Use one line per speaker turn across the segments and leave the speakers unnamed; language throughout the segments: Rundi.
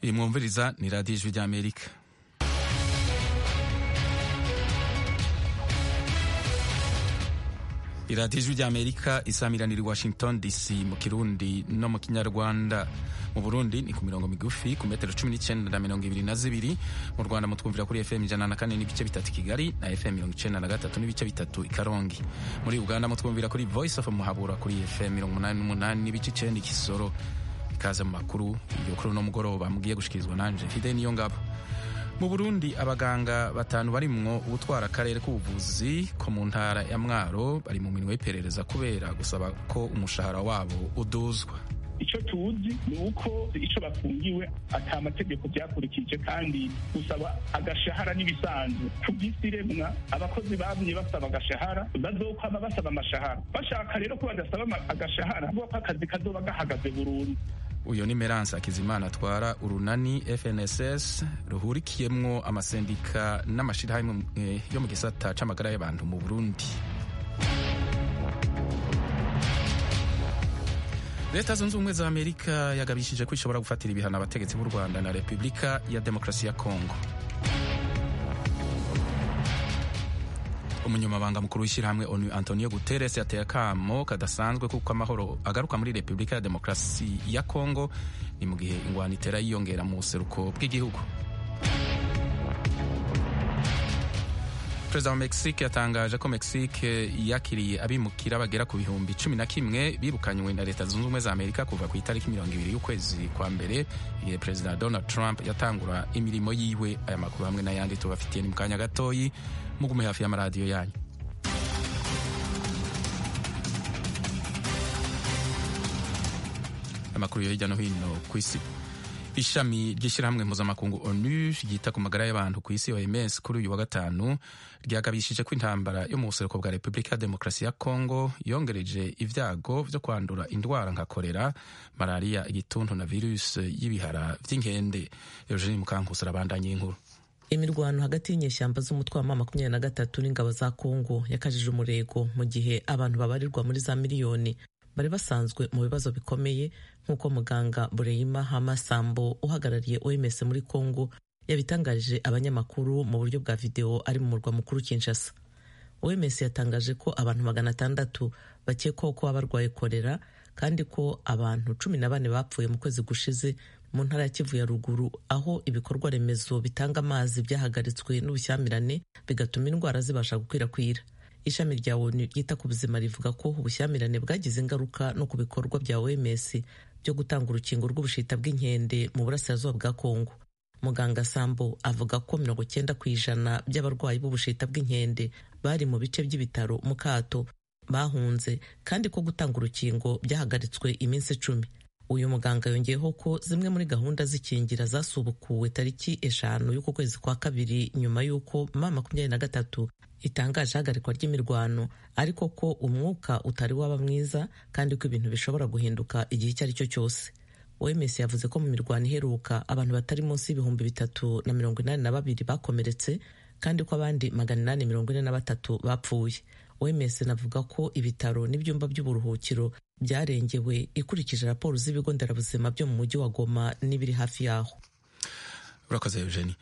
iyi mwumviriza ni radiyo ijwi ry'amerika iradiyo ijwi ry'amerika isamiranira i washington dc mu kirundi no mu kinyarwanda mu burundi ni ku mirongo migufi ku metero cumi n'icyenda na mirongo ibiri na zibiri mu rwanda mutwumvira kuri fm ijana na kane n'ibice bitatu kigali na fm mirongo icyenda na gatatu n'ibice bitatu i karongi muri uganda mutwumvira kuri voice of muhabura kuri fm mirongo umunani n'umunani n'ibice icyenda ikisoro ikaze mu makuru iyo kuri uno mugoroba mugiye gushikirizwa nanje fide niyo ngabo mu burundi abaganga batanu barimwo ubutwara akarere k'ubuvuzi ko mu ntara ya mwaro bari mu mirimo y'iperereza kubera gusaba ko umushahara wabo uduzwa
icyo tuzi ni uko icyo bafungiwe ata amategeko byakurikije kandi gusaba agashahara n'ibisanzwe ku bw'isi remwa abakozi bamye basaba agashahara bazokwama basaba amashahara bashaka rero ko badasaba agashahara kuko akazi kazoba gahagaze burundu
uyu ni meranse akizimana atwara urunani fnss ruhurikiyemwo amasendika n'amashyirahamwe yo mu gisata c'amagara y'abantu mu burundi leta zunze ubumwe za amerika yagabishije ko ishobora gufatira ibihano abategetsi b'u rwanda na repubulika ya demokarasi ya kongo umunyamabanga mukuru w'ishyirahamwe onu antonio guterres yateye akamo kadasanzwe kuko amahoro agaruka muri repubulika ya demokarasi ya kongo ni mu gihe ingwano itera yiyongera mu buseruko bw'igihugu perezida wa mexique yatangaje ko mexique yakiriye abimukira bagera ku bihumbi cumi na kimwe birukanywe na leta zunze ubumwe za amerika kuva ku itariki mirongo ibiri y'ukwezi kwa mbere igihe perezida donald trump yatangura imirimo yiwe aya makuru hamwe n'ayandi tubafitiye ni mu kanya gatoyi mugume hafi y'amaradiyo yanyu amakuru yo hirya no hino ku isi ishami ry'ishyirahamwe mpuzamakungu onu ryita ku magara y'abantu ku isi oms kuri uyu wa gatanu ryagabishije ko intambara yo mu buseruko bwa repubulika ya demokarasi ya kongo yongereje ibyago byo kwandura indwara nka korera malariya igituntu na virusi y'ibihara by'inkende eugene mukankusi arabandanya inkuru
imirwano hagati y'inyeshyamba z'umutwe wa makumyabiri na gatatu n'ingabo za kongo yakajije umurego mu gihe abantu babarirwa muri za miliyoni bari basanzwe mu bibazo bikomeye nk'uko muganga bureyima hamasambo uhagarariye oms muri congo yabitangarije abanyamakuru mu buryo bwa videwo ari mu murwa mukuru kinshasa oms yatangaje ko abantu magana atandatu bakekwaho kuba barwaye korera kandi ko abantu cumi na bane bapfuye mu kwezi gushize mu ntara ya kivu ya ruguru aho ibikorwa remezo bitanga amazi byahagaritswe n'ubushyamirane bigatuma indwara zibasha gukwirakwira ishami rya onu ryita ku buzima rivuga ko ubushyamirane bwagize ingaruka no ku bikorwa bya oms byo gutanga urukingo rw'ubushita bw'inkende mu burasirazuba bwa kongo muganga sambo avuga ko mirongo cyenda ku ijana by'abarwayi b'ubushita bw'inkende bari mu bice by'ibitaro mu kato bahunze kandi ko gutanga urukingo byahagaritswe iminsi icumi uyu muganga yongeyeho ko zimwe muri gahunda z'ikingira zasubukuwe tariki eshanu y'uku kwezi kwa kabiri nyuma y'uko ma makumyabiri na gatatu itangaje ihagarikwa ry'imirwano ariko ko umwuka utari waba mwiza kandi ko ibintu bishobora guhinduka igihe icyo ari cyo cyose oms yavuze ko mu mirwano iheruka abantu batari munsi y'ibihumbi bitatu na mirongo inani na babiri bakomeretse kandi ko abandi magana inani mirongo ine na batatu bapfuye oms navuga ko ibitaro n'ibyumba by'uburuhukiro byarengewe ikurikije raporo z'ibigo nderabuzima byo mu mujyi wa goma n'ibiri hafi yaho
urakoze eugenie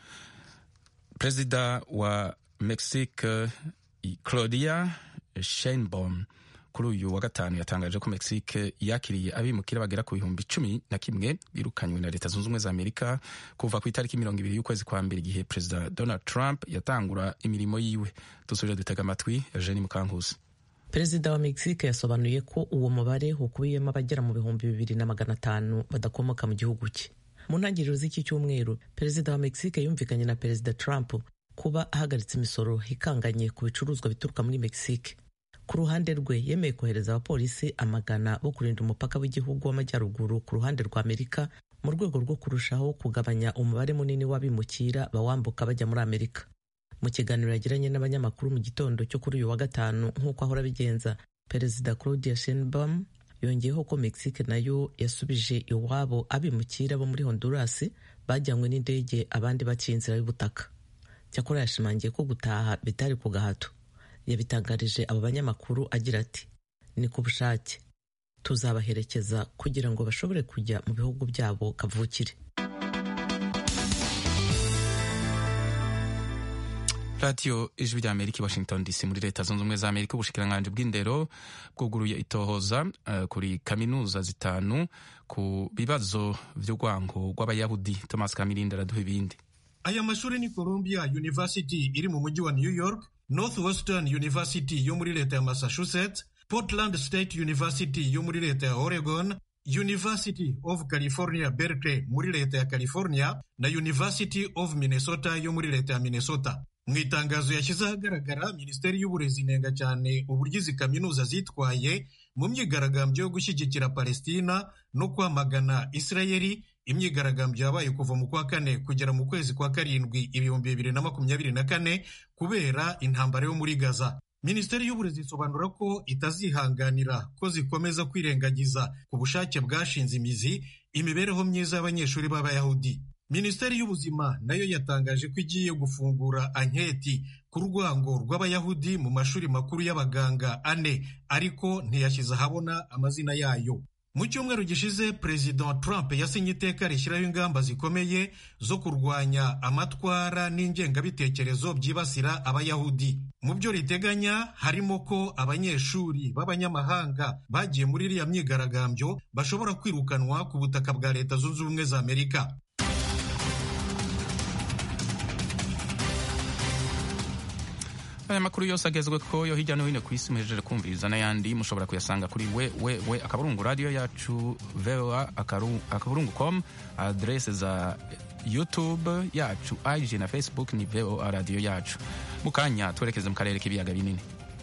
perezida wa mexique claudia sheinbaum kuri uyu wa gatanu yatangaje ko mexique yakiriye abimukira bagera ku bihumbi cumi na kimwe birukanywe na leta zunze ubumwe za amerika kuva ku itariki mirongo ibiri y'ukwezi kwa mbere igihe perezida donald trump yatangura imirimo yiwe dusubire dutega amatwi eugenie mukankusi
perezida wa mexique yasobanuye ko uwo mubare ukubiyemo abagera mu bihumbi bibiri na magana atanu badakomoka mu gihugu cye mu ntangiriro z'iki cyumweru perezida wa mexique yumvikanye na perezida trump kuba ahagaritse imisoro ikanganye ku bicuruzwa bituruka muri mexique ku ruhande rwe yemeye kohereza abapolisi amagana bo kurinda umupaka w'igihugu w'amajyaruguru ku ruhande rwa amerika mu rwego rwo kurushaho kugabanya umubare munini w'abimukira bawambuka bajya muri amerika mu kiganiro yagiranye n'abanyamakuru mu gitondo cyo kuri uyu wa gatanu nk'uko ahora abigenza perezida claudia sheinbaum yongeyeho ko mexique nayo yasubije iwabo abimukira bo muri honduras bajyanywe n'indege abandi baciye inzira y'ubutaka cyakora yashimangiye ko gutaha bitari ku gahato yabitangarije abo banyamakuru agira ati ni ku bushake tuzabaherekeza kugira ngo bashobore kujya mu bihugu byabo kavukire
radiyo ijwi rya amerika i washington dc muri leta zunze ubumwe za amerika ubushikiranganji bw'indero bwuguruye itohoza uh, kuri kaminuza zitanu ku bibazo vy'urwango rw'abayahudi thomas kamirindi araduha ibindi
aya mashuri ni columbia university iri mu mujyi wa new york northwestern university yo muri leta ya massachusetts portland state university yo muri leta ya oregon University of California Berkeley muri leta ya California na University of Minnesota yo muri leta ya Minnesota. Mu itangazo yashyize ahagaragara Minisiteri y'Uburezi inenga cyane uburyo izi kaminuza zitwaye mu myigaragambyo yo gushyigikira Palestina no kwamagana Isirayeli, imyigaragambyo yabaye kuva mu kwa kane kugera mu kwezi kwa karindwi ibihumbi bibiri na makumyabiri na kane kubera intambara yo muri Gaza. Minisiteri y'Uburezi isobanura ko itazihanganira ko zikomeza kwirengagiza ku bushake bwashinze imizi imibereho myiza y'abanyeshuri b'Abayahudi. Minisiteri y'Ubuzima nayo yatangaje ko igiye gufungura anketi ku rwango rw'Abayahudi mu mashuri makuru y'abaganga ane ariko ntiyashyize ahabona amazina yayo. Mu cyumweru gishize Perezida Trump yasinye iteka rishyiraho ingamba zikomeye zo kurwanya amatwara n'ingengabitekerezo byibasira abayahudi. Mu byo riteganya harimo ko abanyeshuri b'abanyamahanga bagiye muri iriya myigaragambyo bashobora kwirukanwa ku butaka bwa Leta Zunze Ubumwe za Amerika.
aya makuru yose agezwe ko yo hirya no hino ku isi muhejeje kumviriza n'ayandi mushobora kuyasanga kuri we we we akaburungu radiyo yacu voa akaburungu com adrese za youtube yacu ig na facebook ni voa radiyo yacu mu kanya twerekeze mu karere k'ibiyaga binini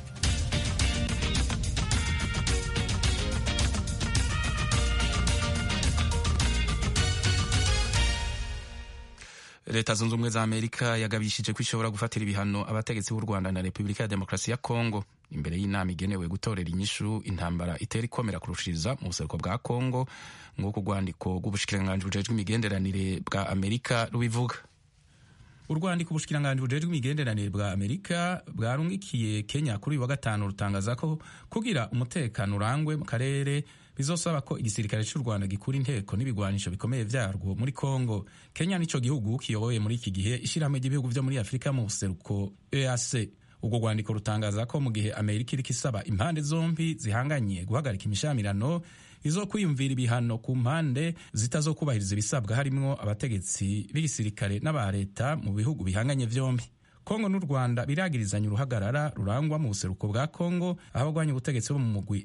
leta zunze ubumwe za amerika yagabishije ko ishobora gufatira ibihano abategetsi b'u rwanda na repubulika ya demokarasi ya kongo imbere y'inama igenewe gutorera inyishu intambara itera ikomera kurushiriza mu buseruko bwa kongo nk'uko urwandiko rw'ubushikiranganji bujejwe imigenderanire bwa amerika rubivuga urwandiko ubushikiranganji bujejwe imigenderanire bwa amerika bwarungikiye kenya kuri uyu wa gatanu rutangaza ko kugira umutekano urangwe mu karere bizosaba ko igisirikare cy'u rwanda gikura inteko n'ibigwanisho bikomeye vyarwo muri congo kenya nico gihugu kiyoboye muri iki gihe ishyirahamwe ry'ibihugu vyo muri afurika mu buseruko eac ubwo rwandiko rutangaza ko mu gihe amerika iriko isaba impande zombi zihanganye guhagarika imishamirano izo kwiyumvira ibihano ku mpande zitazokubahiriza ibisabwa harimwo abategetsi b'igisirikare n'aba leta mu bihugu bihanganye vyombi kongo n'u rwanda biragirizanya uruhagarara rurangwa mu buseruko bwa kongo aho abagwanya ubutegetsi bo mu mugwi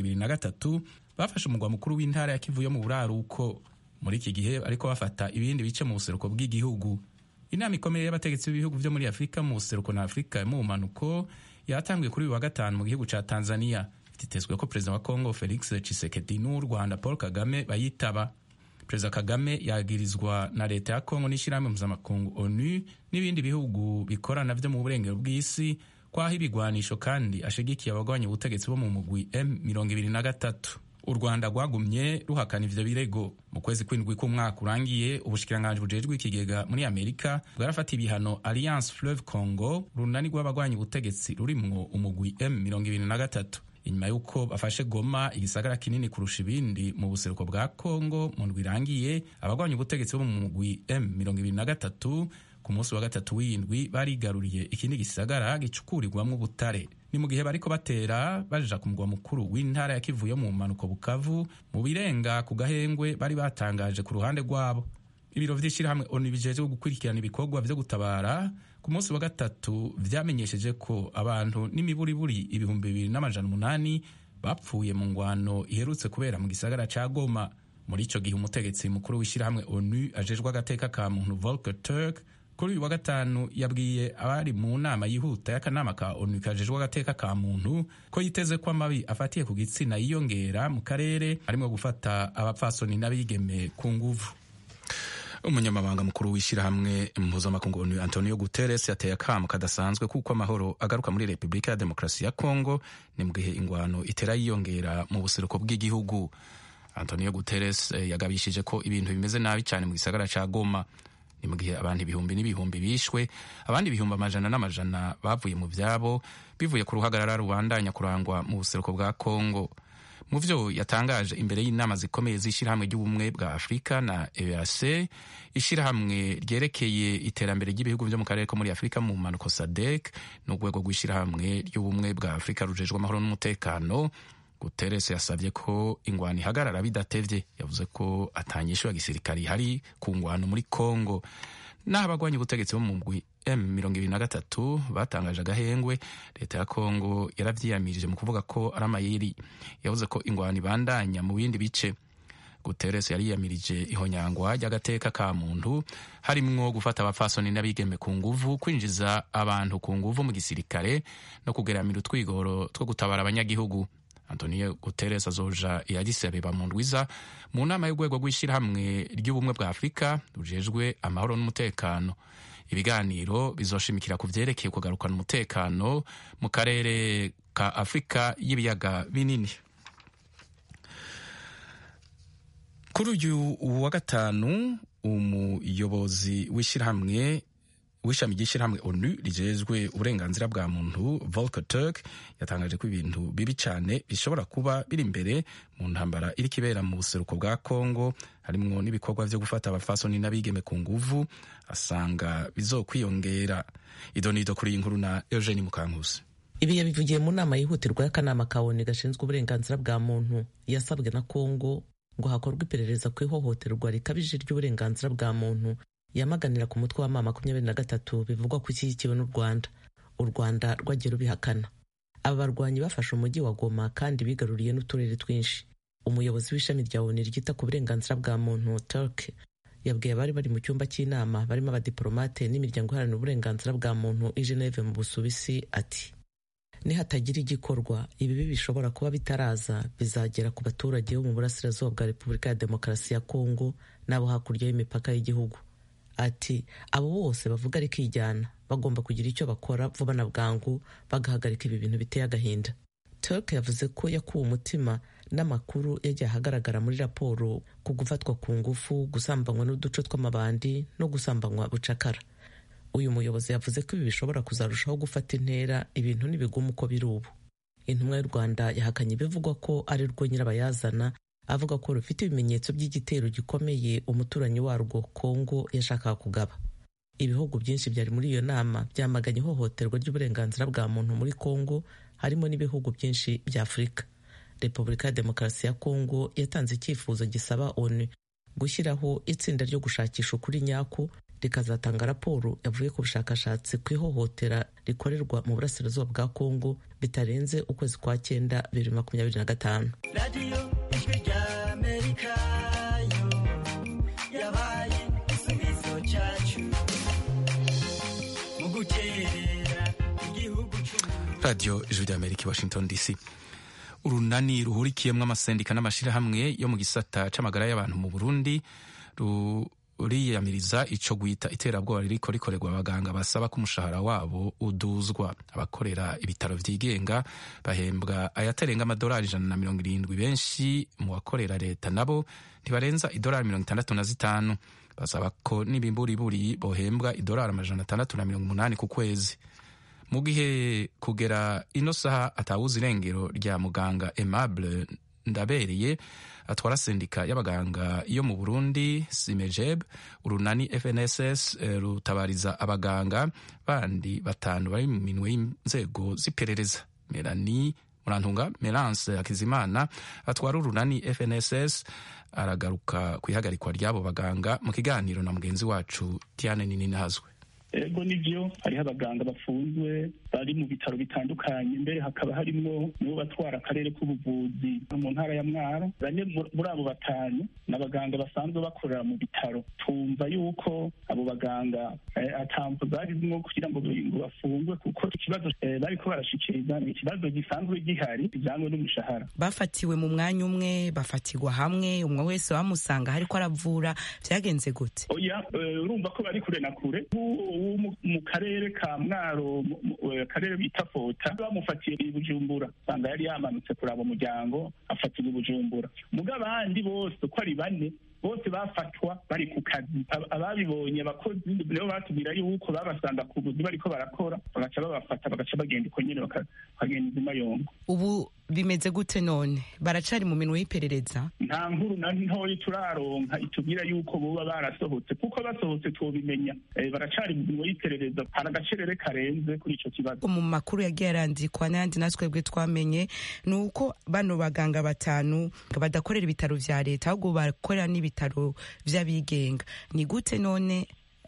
M23 bafashe umugwa mukuru w'intara ya kivu yo mu buraruko muri iki gihe ariko bafata ibindi bice mu buseruko bw'igihugu inama ikomeye y'abategetsi b'ibihugu vyo muri afurika mu buseruko na afurika mu bumanuko yatangiye kuri uyu wa gatanu mu gihugu ca tanzania bitezwe ko perezida wa kongo felix tshisekedi n'uw'u rwanda paul kagame bayitaba perezida kagame yagirizwa na leta ya kongo n'ishyirahamwe mpuzamakungu onu n'ibindi bihugu bikorana vyo mu burengero bw'isi kwaho ibigwanisho kandi ashigikiye abagwanya ubutegetsi bo mu mugwi M23 u rwanda rwagumye ruhakana ivyo birego mu kwezi kw'indwi k'umwaka urangiye ubushikiranganji bujejwe ikigega muri amerika bwarafata ibihano alliance fleuve congo runani rw'abagwanya ubutegetsi rurimwo umugwi M23 inyuma y'uko bafashe goma igisagara kinini kurusha ibindi mu buseruko bwa congo mu ndwi irangiye abagwanya ubutegetsi bo mu mugwi M23 ku munsi wa gatatu w'indwi barigaruriye ikindi gisagara gicukurirwamwo ubutare ni mu gihe bariko batera baja ku mugwa mukuru w'intara ya kivu yo mu mpanuko bukavu mu birenga ku gahengwe bari batangaje ku ruhande rwabo ibiro vy'ishirahamwe onu bijejwe gukurikirana ibikorwa vyo gutabara ku munsi wa gatatu vyamenyesheje ko abantu n'imiburiburi ibihumbi bibiri n'amajana umunani bapfuye mu ngwano iherutse kubera mu gisagara ca goma muri ico gihe umutegetsi mukuru w'ishirahamwe onu ajejwe agateka ka muntu volker turk kuri uyu wa gatanu yabwiye abari mu nama yihuta y'akanama ka onu kajejwe agateka ka muntu ko yiteze ko amabi afatiye ku gitsina yiyongera mu karere arimo gufata abapfasoni n'abigeme ku nguvu umunyamabanga mukuru w'ishyirahamwe mpuzamakungu onu antonio guterres yateye akamo kadasanzwe kuko amahoro agaruka muri repubulika ya demokarasi ya kongo ni mu gihe ingwano itera yiyongera mu buseruko bw'igihugu antonio guterres yagabishije ko ibintu bimeze nabi cyane mu gisagara ca goma ni mu gihe abantu ibihumbi n'ibihumbi bishwe abandi ibihumbi amajana n'amajana bavuye mu vyabo bivuye ku ruhagarara rubandanya kurangwa mu buseruko bwa kongo mu vyo yatangaje imbere y'inama zikomeye z'ishyirahamwe ry'ubumwe bwa afurika na eac ishyirahamwe ryerekeye iterambere ry'ibihugu vyo mu karere ko muri afurika mu mpanuko sadek n'urwego rw'ishyirahamwe ry'ubumwe bwa afurika rujejwe amahoro n'umutekano guterres yasabye ko ingwano ihagarara bidatevye yavuze ko atanyishu ya gisirikari ihari ku ngwano muri congo naho abagwanya ubutegetsi bo mu mugwi M23 batangaje agahengwe leta ya Kongo yaravyiyamirije mu kuvuga ko ari amayeri yavuze ko ingwano ibandanya mu bindi bice Guterres yariyamirije ihonyangwa ry'agateka ka muntu harimwo gufata abapfasoni n'abigeme ku nguvu kwinjiza abantu ku nguvu mu gisirikare no kugeramira utwigoro two gutabara abanyagihugu Antonio Guterres azoja i Addis Abeba mu ndwiza mu nama y'urwego rw'ishyirahamwe ry'ubumwe bwa Afurika rujejwe amahoro n'umutekano ibiganiro bizoshimikira ku vyerekeye kugarukana umutekano mu karere ka Afurika y'ibiyaga binini kuri uyu wa gatanu umuyobozi w'ishyirahamwe w'ishami ry'ishyirahamwe onu rijejwe uburenganzira bwa muntu Volker Turk yatangaje ko ibintu bibi cyane bishobora kuba biri imbere mu ntambara iri kibera mu buseruko bwa Kongo harimwo n'ibikorwa vyo gufata abafasoni n'abigeme ku nguvu asanga bizokwiyongera idonido kuri iyi nkuru na Eugene Mukankusi
ibi yabivugiye mu nama yihutirwa y'akanama ka ONU gashinzwe uburenganzira bwa muntu yasabwe na Kongo ngo hakorwe iperereza ku ihohoterwa rikabije ry'uburenganzira bwa muntu yamaganira ku mutwe wa mama makumyabiri na gatatu bivugwa ko ushyigikiwe n'u Rwanda u Rwanda rwagiye rubihakana aba barwanyi bafashe umujyi wa Goma kandi bigaruriye n'uturere twinshi umuyobozi w'ishami rya ONU ryita ku burenganzira bwa muntu Turk yabwiye abari bari mu cyumba cy'inama barimo abadiplomate n'imiryango iharanira uburenganzira bwa muntu i Geneve mu Busuwisi ati nihatagira igikorwa ibibi bishobora kuba bitaraza bizagera ku baturage bo mu burasirazuba bwa Repubulika ya Demokarasi ya Kongo n'abo hakurya y'imipaka y'igihugu ati abo bose bavuga rikijyana bagomba kugira icyo bakora vuba na bwangu bagahagarika ibi bintu biteye agahinda Turk yavuze ko yakuwe umutima n'amakuru yagiye ahagaragara muri raporo ku gufatwa ku ngufu gusambanywa n'uduce tw'amabandi no gusambanywa bucakara uyu muyobozi yavuze ko ibi bishobora kuzarushaho gufata intera ibintu n'ibigumu uko biri ubu intumwa y'u rwanda yahakanye ibivugwa ko ari rwo nyirabayazana avuga ko rufite ibimenyetso by'igitero gikomeye umuturanyi warwo kongo yashakaga kugaba ibihugu byinshi byari muri iyo nama byamaganye ihohoterwa ry'uburenganzira bwa muntu muri kongo harimo n'ibihugu byinshi bya afurika repubulika ya demokarasi ya kongo yatanze icyifuzo gisaba onu gushyiraho itsinda ryo gushakisha ukuri nyako rikazatanga raporo yavuye ku bushakashatsi ku ihohotera rikorerwa mu burasirazuba bwa kongo bitarenze ukwezi kwa cyenda bibiri makumyabiri na gatanu
radiyo ijwi rya amerika yo yabaye igisubizo cyacu mu guterera igihugu cy'umuntu
radiyo ijwi rya amerika i washington dc urunani ruhurikiyemo amasendika n'amashyirahamwe yo mu gisata c'amagara y'abantu mu burundi ruriyamiriza ico gwita iterabwoba ririko rikorerwa abaganga basaba ko umushahara wabo uduzwa abakorera ibitaro vyigenga bahembwa ayatarenga amadolari ijana na mirongo irindwi benshi mu bakorera leta nabo ntibarenza idolari mirongo itandatu na zitanu basaba ko n'ibimburiburi bohembwa idolari amajana atandatu na mirongo umunani ku kwezi mu gihe kugera ino saha atawuzi irengero rya muganga Aimable Ndabereye atwara sendika y'abaganga yo mu Burundi Simejeb urunani FNSS eh, rutabariza abaganga bandi batanu bari mu minwe y'inzego z'iperereza Melanie Murantunga Melance Hakizimana atwara urunani FNSS aragaruka ku ihagarikwa ry'abo baganga mu kiganiro na mugenzi wacu Tiane Nininahazwe
ego nibyo hariho abaganga bafunzwe bari mu bitaro bitandukanye mbere hakaba harimwo nibo batwara akarere k'ubuvuzi mu ntara ya mwaro bane muri abo batanu ni abaganga basanzwe bakorera mu bitaro tumva yuko abo baganga atamvu zarimwo kugira ngo bafungwe kuko ikibazo bariko barashikiriza ni ikibazo gisanzwe gihari kijanywe n'umushahara
bafatiwe mu mwanya umwe bafatirwa hamwe umwe wese bamusanga hariko aravura vyagenze gute
oya urumva ko bari kure na kure mu karere ka mwaro akarere bita fota bamufatiye i bujumbura usanga yari yamanutse kuraba umuryango afatirwa i bujumbura muga abandi bose uko ari bane bose bafatwa bari ku kazi ababibonye abakozi nibo batubwira yuko babasanga ku buzi bariko barakora bagaca babafata bagaca bagenda uko nyene bakagenda izima yongo
ubu bimeze gute none baracari mu minwe y'iperereza
nta nkuru na ntoya turaronka itubwira yuko boba barasohotse kuko basohotse twobimenya Eh, baracari mu minwe y'iperereza hari agacerere karenze kuri ico kibazo
mu makuru yagiye arandikwa n'ayandi natwebwe twamenye ni uko bano baganga batanu badakorera ibitaro vya leta ahubwo bakorera n'ibitaro vy'abigenga ni gute none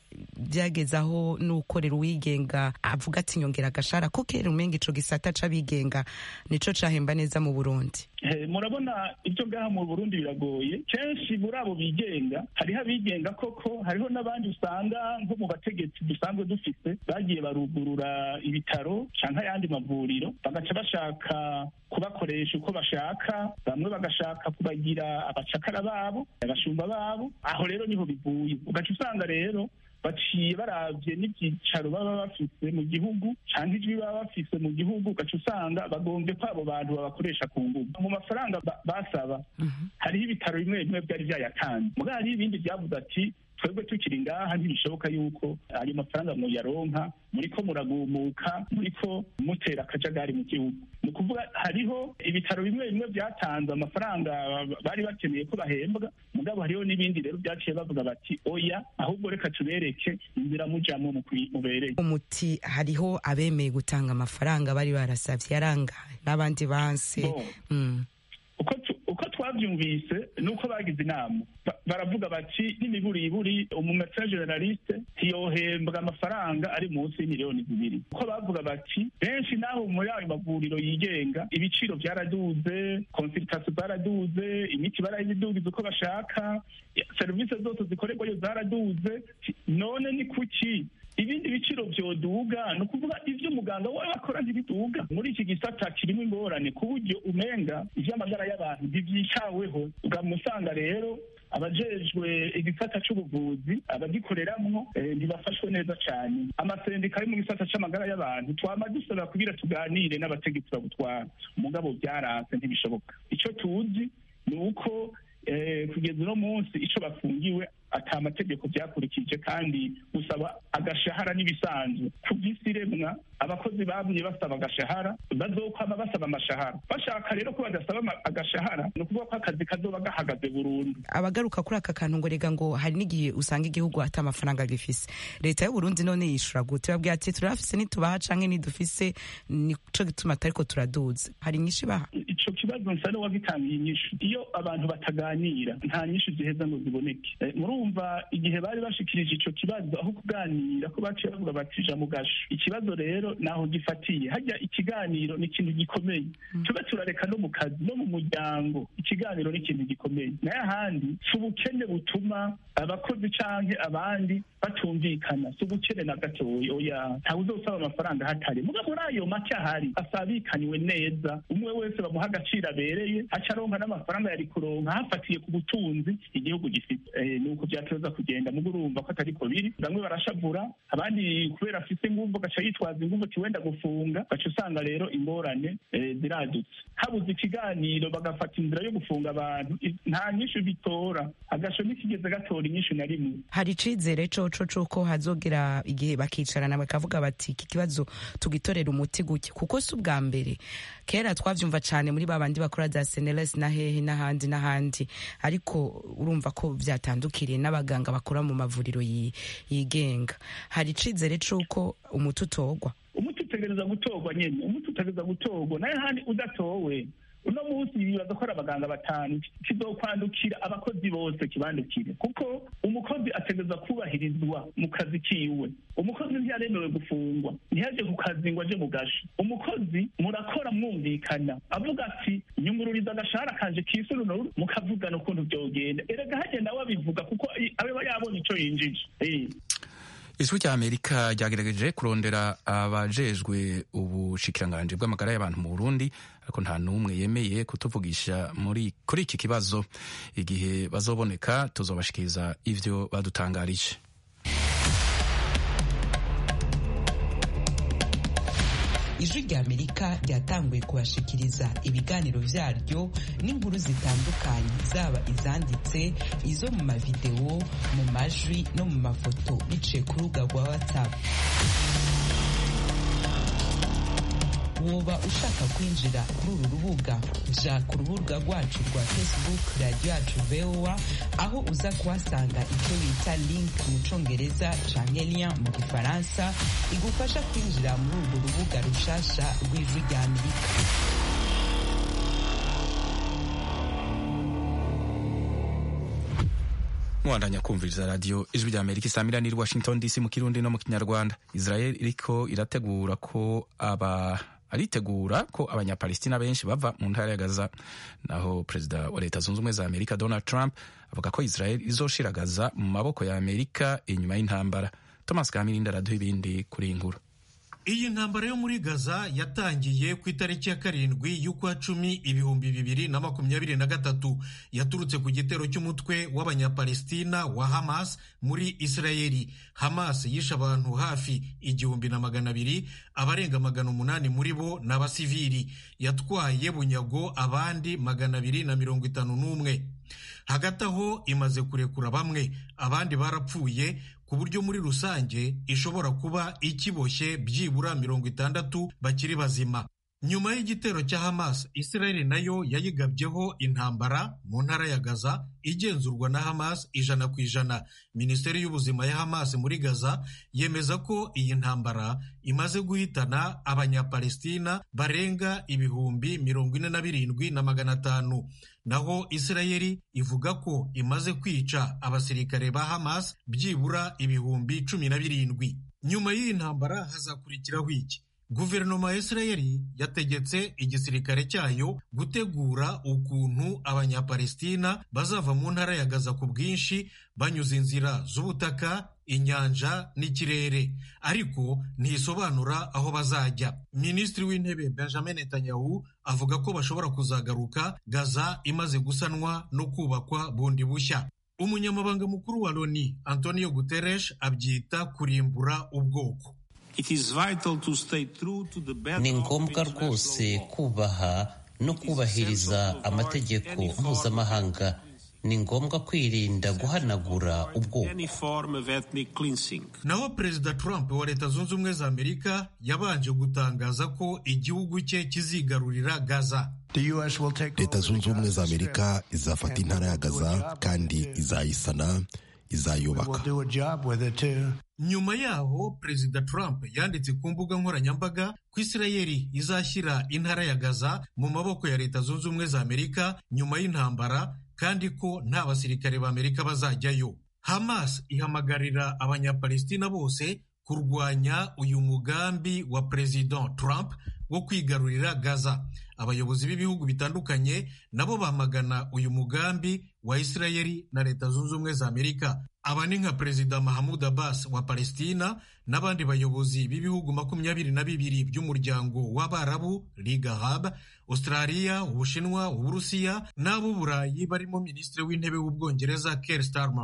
byageze aho n'ukorera uwigenga avuga ati nyongera agashara ko kera umenga ico gisata c'abigenga nico cahemba neza mu burundi
Eh, murabona ibyo ngaha mu burundi biragoye kenshi muri abo bigenga hariho abigenga koko hariho n'abandi usanga nko mu bategetsi dusanzwe dufise bagiye barugurura ibitaro canke ayandi mavuriro bagaca bashaka kubakoresha uko bashaka bamwe bagashaka kubagira abacakara babo abashumba babo aho rero niho bivuye ugaca usanga rero baciye baravye n'ivyicaro baba bafise mu gihugu canke ijwi baba bafise mu gihugu ugaca usanga bagombye ko abo bantu babakoresha ku nguvu mu mafaranga ba- basaba hariho ibitaro bimwe bimwe byari vyayatanze mugabo hariho ibindi vyavuze ati twebwe tukiri ngaha ntibishoboka yuko ayo mafaranga muyaronka muriko muragumuka muriko mutera akajagari mu gihugu ni ukuvuga hariho ibitaro bimwe bimwe vyatanze amafaranga bari bakeneye ko bahembwa mugabo hariho n'ibindi rero vyaciye bavuga bati oya ahubwo reka tubereke inzira mujamwo mukwi- mubereye
umuti hariho abemeye gutanga amafaranga bari barasavye yarangaye n'abandi banse
Bon.
mm.
uko tu- uko twavyumvise nuko bagize inama Ba- baravuga bati n'imiburiburi umumetra generaliste ntiyohembwa amafaranga ari munsi y'imiliyoni zibiri uko bavuga bati benshi naho muri ayo mavuriro yigenga ibiciro vyaraduze konsultation zaraduze imiti barayidugiza uko bashaka serivisi zose zikorerwayo zaraduze none ni kuki ibindi biciro vyoduga ni ukuvuga ivyo umuganga we akora ntibiduga muri iki gisata kirimo ingorane ku buryo umenga ivy'amagara y'abantu ntivyitaweho ugamusanga rero abajejwe igisata c'ubuvuzi abagikoreramwo eh, ntibafashwe neza cane amasendika ari mu gisata c'amagara y'abantu twama dusaba kugira tuganire n'abategetsi babutwara mugabo vyaranse ntibishoboka ico tuzi ni uko eh, kugeza uno munsi ico bafungiwe ata amategeko vyakurikije kandi gusaba agashahara n'ibisanzwe ku vy'isi iremwa abakozi bamye basaba agashahara bazokwama basaba amashahara bashaka rero ko badasaba ama- agashahara ni ukuvuga ko akazi kazoba gahagaze burundu
abagaruka kuri aka kantu ngo rega ngo hari n'igihe usanga igihugu ata amafaranga gifise leta y'uburundi none yishura gute babwira ati turafise nitubaha canke nidufise nico gituma atariko turaduza hari nyinshi baha
ico kibazo nsa n'uwagitangiye inyishu iyo abantu bataganira nta nyishu ziheza ngo ziboneke Eh, murumva igihe bari bashikirije ico kibazo aho kuganira ko baciye bavuga bati ja mu gasho ikibazo rero naho gifatiye hajya ikiganiro ni ikintu gikomeye tube turareka no mu kazi no mu muryango ikiganiro ni ikintu gikomeye naye ahandi si ubukene butuma abakozi canke abandi batumvikana si ubukene na gatoya oya ntawe uzosaba amafaranga hatari muga muri ayo make ahari asabikaniwe neza umwe wese bamuha agaciro abereye aca aronka n'amafaranga yari kuronka hafatiye ku butunzi igihugu gifite Eh, ni uko vyateza kugenda muga urumva ko atariko biri bamwe barashavura abandi kubera afise inguvu gaca yitwaza inguvu ati wenda gufunga gaca usanga rero ingorane eh, ziradutse habuze ikiganiro bagafata inzira yo gufunga abantu i- nta nyishu bitora agasho ntikigeze gatora inyishu na rimwe
hari icizere coco c'uko hazogera igihe bakicarana bakavuga bati iki kibazo tugitorera umuti gutya kuko si ubwa mbere kera twavyumva cane muri babandi bakora za seneles na hehe n'ahandi n'ahandi ariko urumva ko vyatandukiriye n'abaganga bakora mu mavuriro yi- yigenga hari icizere c'uko umuti utorwa
umuti utegereza gutorwa nyene umuti utegereza gutorwa naye handi udatowe uno munsi bibaza ko ari abaganga batanu kizokwandukira abakozi bose kibandukire kuko umukozi ategereza kubahirizwa mu kazi kiwe umukozi ntiyaremewe gufungwa ntiyaje ku kazi ngo aje mu gasho umukozi murakora mwumvikana avuga ati nyungururiza agashahara kanje kisurunuru mukavugana ukuntu vyogenda erega hagenda wabivuga kuko aba yabonye ico yinjije Eh.
ijwi rya amerika ryagerageje kurondera abajejwe ubushikiranganji bw'amagara y'abantu mu burundi ariko nta n'umwe yemeye kutuvugisha muri kuri iki kibazo igihe bazoboneka tuzobashikiriza ivyo badutangarije
ijwi rya amerika ryatanguye kubashikiriza ibiganiro vyaryo n'inkuru zitandukanye zaba izanditse izo mu mavideo mu majwi no mu mafoto biciye ku rubuga rwa whatsapp woba ushaka kwinjira kuri uru rubuga ja ku rubuga rwacu rwa facebook radiyo yacu voa aho uza kuhasanga icyo bita link mu congereza canke lien mu gifaransa igufasha kwinjira muri urwo rubuga rushasha rw'ijwi rya amerika
mwandanya kumviriza radiyo ijwi rya amerika isamira niri washington dc mu kirundi no mu kinyarwanda israel iriko irategura ko aba aritegura ko abanyapalestina benshi bava mu ntara ya gaza naho perezida wa leta zunze ubumwe za amerika donald trump avuga ko israel izoshira gaza mu maboko ya amerika inyuma y'intambara thomas kamirindi araduha ibindi kuri iyi nkuru
iyi ntambara yo muri gaza yatangiye ku itariki ya karindwi y'ukwa cumi ibihumbi bibiri na makumyabiri na gatatu yaturutse ku gitero cy'umutwe w'abanyapalestina wa hamas muri isirayeli hamas yishe abantu hafi igihumbi na magana abiri abarenga magana umunani muri bo ni abasivili yatwaye bunyago abandi magana abiri na mirongo itanu n'umwe hagati aho imaze kurekura bamwe abandi barapfuye ku buryo muri rusange ishobora kuba ikiboshye byibura mirongo itandatu bakiri bazima nyuma y'igitero cya hamas israeli nayo yayigabyeho intambara mu ntara ya gaza igenzurwa na hamas ijana ku ijana minisiteri y'ubuzima ya hamas muri gaza yemeza ko iyi ntambara imaze guhitana abanyapalestina barenga ibihumbi mirongo ine na birindwi na magana atanu naho israeli ivuga ko imaze kwica abasirikare ba hamas byibura ibihumbi cumi na birindwi nyuma y'iyi ntambara hazakurikiraho iki guverinoma ya isirayeli yategetse igisirikare cyayo gutegura ukuntu abanyapalestina bazava mu ntara ya gaza ku bwinshi banyuze inzira z'ubutaka inyanja n'ikirere ariko ntisobanura aho bazajya minisitiri w'intebe benjamin netanyahu avuga ko bashobora kuzagaruka gaza imaze gusanwa no kubakwa bundi bushya umunyamabanga mukuru wa loni antonio guterres abyita kurimbura ubwoko
ni ngombwa rwose kubaha no kubahiriza amategeko mpuzamahanga ni ngombwa kwirinda guhanagura ubwoko
naho perezida trump wa leta zunze ubumwe za amerika yabanje gutangaza ko igihugu cye kizigarurira gaza
leta zunze ubumwe za amerika izafata intara ya gaza kandi izayisana izayubaka
nyuma yaho perezida trump yanditse ku mbuga nkoranyambaga ko isirayeli izashyira intara ya gaza mu maboko ya leta zunze ubumwe za amerika nyuma y'intambara kandi ko nta basirikare ba amerika bazajyayo hamas ihamagarira abanyapalestina bose kurwanya uyu mugambi wa perezida trump wo kwigarurira gaza abayobozi b'ibihugu bitandukanye nabo bamagana uyu mugambi wa isirayeli na leta zunze ubumwe za amerika aba ni nka perezida mahamud abbas wa palestina n'abandi bayobozi b'ibihugu makumyabiri na bibiri by'umuryango w'abarabu liga arab australia ubushinwa uburusiya n'ab'uburayi barimo minisitiri w'intebe w'ubwongereza Keir Starmer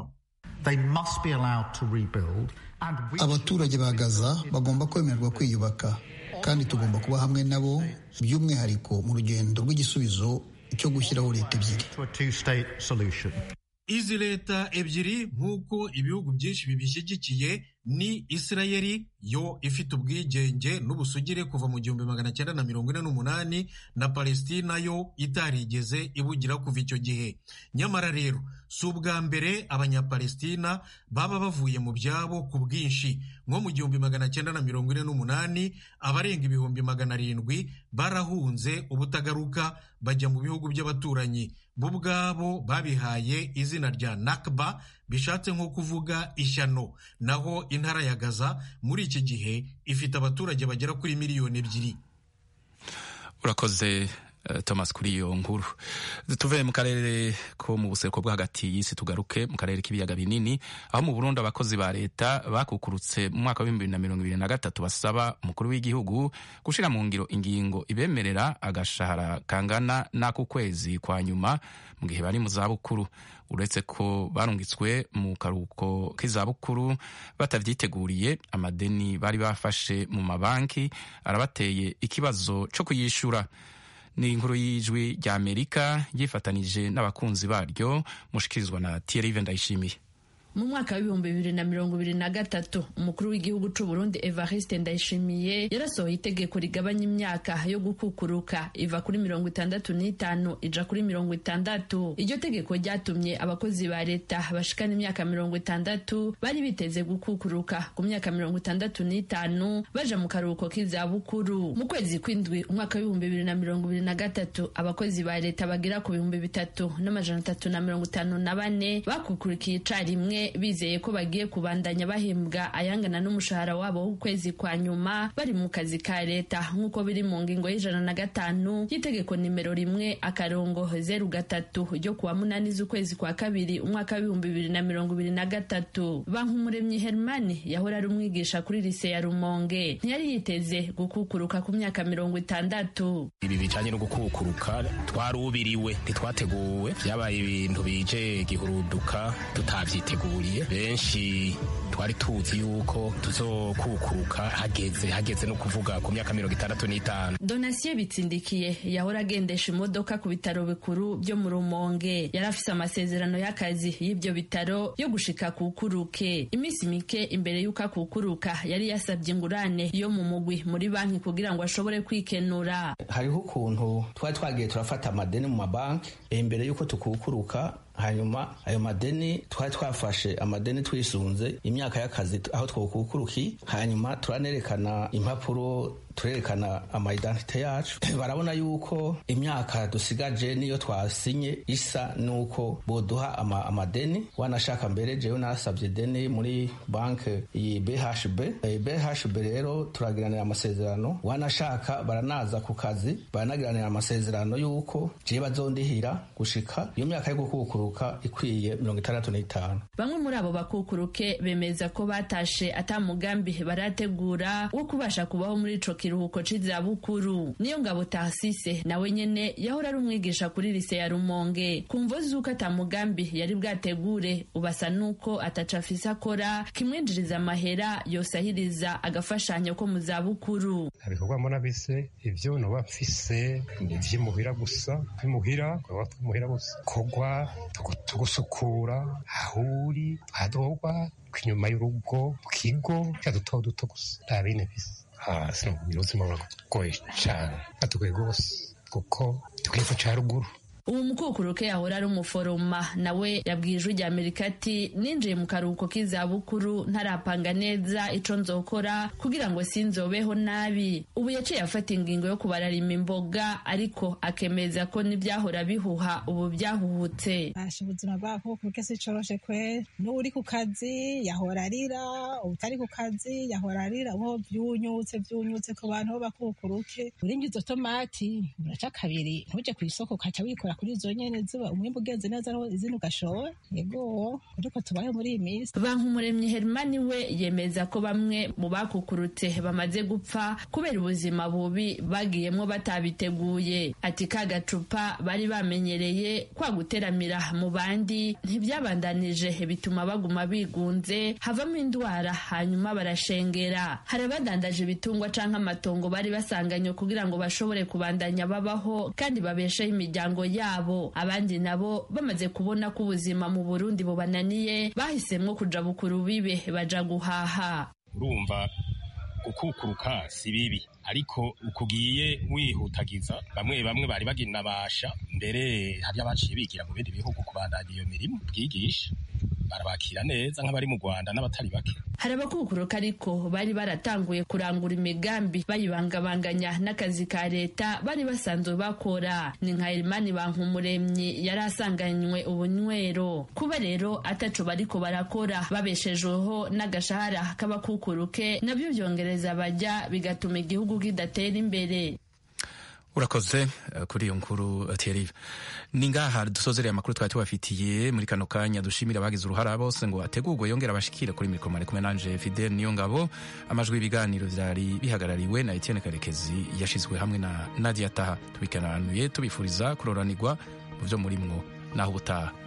abaturage ba gaza bagomba kwemererwa kwiyubaka kandi tugomba kuba hamwe nabo by'umwihariko mu rugendo rw'igisubizo cyo gushyiraho leta ebyiri
izi leta ebyiri nk'uko ibihugu byinshi bibishyigikiye ni isirayeli yo ifite ubwigenge n'ubusugire kuva mu gihumbi magana cyenda na mirongo ine n'umunani na palestina yo itarigeze ibugira kuva icyo gihe nyamara rero si ubwa mbere abanyapalestina baba bavuye mu byabo ku bwinshi nko mu gihumbi magana cyenda na mirongo ine n'umunani abarenga ibihumbi magana arindwi barahunze ubutagaruka bajya mu bihugu by'abaturanyi bo ubwabo babihaye izina rya nakba bishatse nko kuvuga ishyano naho intara ya gaza muri iki gihe ifite abaturage bagera kuri miliyoni ebyiri
urakoze thomas kuri iyo nkuru tuve mu karere ko mu buseruko bwo hagati y'isi tugaruke mu karere k'ibiyaga binini aho mu burundi abakozi ba leta bakukurutse mu mwaka w'ibihumbi bibiri na mirongo ibiri na gatatu basaba umukuru w'igihugu gushyira mu ngiro ingingo ibemerera agashahara kangana n'ak'ukwezi kwa nyuma mu gihe bari mu zabukuru uretse ko barungitswe mu karuhuko k'izabukuru batavyiteguriye amadeni bari bafashe mu mabanki arabateye ikibazo cyo kuyishyura ni inkuru y'ijwi rya amerika yifatanije n'abakunzi baryo mushikirizwa na thierry ndayishimiye
mu mwaka w'ibihumbi bibiri na mirongo ibiri na gatatu umukuru w'igihugu c'u Burundi Evariste Ndayishimiye yarasohoye itegeko rigabanya imyaka yo gukukuruka iva kuri mirongo itandatu n'itanu ija kuri mirongo itandatu iryo tegeko ryatumye abakozi ba leta bashikana imyaka mirongo itandatu bari biteze gukukuruka ku myaka mirongo itandatu n'itanu baja mu karuhuko k'izabukuru mu kwezi kw'indwi umwaka w'ibihumbi bibiri na mirongo ibiri na gatatu abakozi ba leta bagera ku bihumbi bitatu n'amajana atatu na mirongo itanu na bane bakukurikiye icarimwe bizeye ko bagiye kubandanya bahembwa ayangana n'umushahara wabo w'ukwezi kwa nyuma bari mu kazi ka leta nk'uko biri mu ngingo y'ijana na gatanu y'itegeko nimero rimwe akarongo zeru gatatu ryo kuwa munani z'ukwezi kwa kabiri umwaka w'ibihumbi bibiri na mirongo ibiri na gatatu bankumuremyi hermani yahora ari umwigisha kuri lise ya rumonge ntiyari yiteze gukukuruka ku myaka mirongo itandatu
ibi bijanye no gukukuruka twarubiriwe ntitwateguwe vyabaye ibintu bije gihuruduka tutavyiteguriye benshi twari tuzi yuko tuzokukuruka hageze hageze no kuvuga ku myaka mirongo itandatu n'itanu
donasiye bitsindikiye yahora agendesha imodoka ku bitaro bikuru byo mu rumonge yari afise amasezerano y'akazi y'ibyo bitaro yo gushika kukuruke iminsi mike imbere y'uko akukuruka yari yasabye ingurane yo mu mugwi muri banki kugira ngo ashobore kwikenura
hariho ukuntu twari twagiye turafata amadeni mu mabanki imbere y'uko tukukuruka hanyuma ayo madeni twari twafashe amadeni twisunze imyaka y'akazi aho twokukuruki hanyuma turanerekana impapuro turerekana amaidentite yacu barabona yuko imyaka dusigaje niyo twasinye isa nuko boduha ama, amadeni wanashaka mbere jewe nasabye deni muri banke iyi BHB e, BHB rero turagiranira amasezerano wanashaka baranaza ku kazi baranagiranira amasezerano yuko jewe bazondihira gushika iyo myaka yo gukukuruka ikwiye mirongo itandatu n'itanu
bamwe muri abo bakukuruke bemeza ko batashe atamugambi barategura wo kubasha kubaho muri ico kiruhuko c'izabukuru niyo ngabo Tarsise nawe nyene yahora ari umwigisha kuri lise ya Rumonge kumvo zuko atamugambi yari bwategure ubasa nuko ataca afise akora kimwinjiriza amahera yosahiriza agafashanyo ko mu zabukuru
ibikorwa mbona bise ivyo noba mfise ivy'imuhira gusa imuhira muhira gusa kogwa tugusukura aho uri hadogwa inyuma y'urugo mu kigo duto duto gusa nta bine bisa hasi ubuzima buragoye cyane batugoye rwose kuko tukepfo cya ruguru
ubu mukukuruke yahora ari umuforoma nawe yabwiye ijwi rya amerika ati ninjiye mu karuhuko k'izabukuru ntarapanga neza ico nzokora kugira ngo sinzobeho nabi ubu yaciye afata ingingo yo kubararima imboga ariko akemeza ko n'ibyahora bihuha ubu byahuhutse
basha ubuzima bw'abakukuruke si coroshe kwe n'uri ku kazi yahora arira utari ku kazi yahora arira uho vyunyutse vyunyutse ku bantu bo bakukuruke urinjiza izo tomati uraca kabiri ntuje kw'isoko ukaca wikora kuri izo nyene ziba umwimbu ugenze neza aho izindi ugashora yego ariko tubaye muri iyi minsi
bankumuremyi hermani we yemeza ko bamwe mu bakukurutse bamaze gupfa kubera ubuzima bubi bagiyemwo batabiteguye ati ka gacupa bari bamenyereye kwa guteramira mu bandi ntibyabandanije bituma baguma bigunze havamo indwara hanyuma barashengera hari abadandaje ibitungwa canke amatongo bari basanganywe kugira ngo bashobore kubandanya babaho kandi babesheho imiryango yabo abandi nabo bamaze kubona ko ubuzima mu burundi bubananiye bahisemwo kuja bukuru bibe baja guhaha
urumva gukukuruka si bibi ariko ukugiye wihutagiza bamwe bamwe bari baginabasha mbere hari abaciye bigira mu bindi bihugu kubandanya iyo mirimo bwigisha barabakira neza nk'abari mu Rwanda n'abatari bake
hari abakukuruka ariko bari baratanguye kurangura imigambi bayibangabanganya n'akazi ka leta bari basanzwe bakora ni nka Elimani Bankumuremyi yari asanganywe ubunywero kuba rero ataco bariko barakora babeshejweho n'agashahara k'abakukuruke nabyo byongereza bajya bigatuma igihugu kidatera imbere
urakoze uh, kuri iyo nkuru Thierry ni ngaha dusozereye amakuru twari tubafitiye muri kano kanya dushimira abagize uruhara bose ngo ategurwe yongera abashikire kuri mikoro mari kumwe nanje Fidel niyo ngabo amajwi y'ibiganiro vyari bihagarariwe na Etienne Karekezi yashizwe hamwe na Nadia Taha tubikananuye tubifuriza kuroranirwa mu vyo murimwo naho ubutaha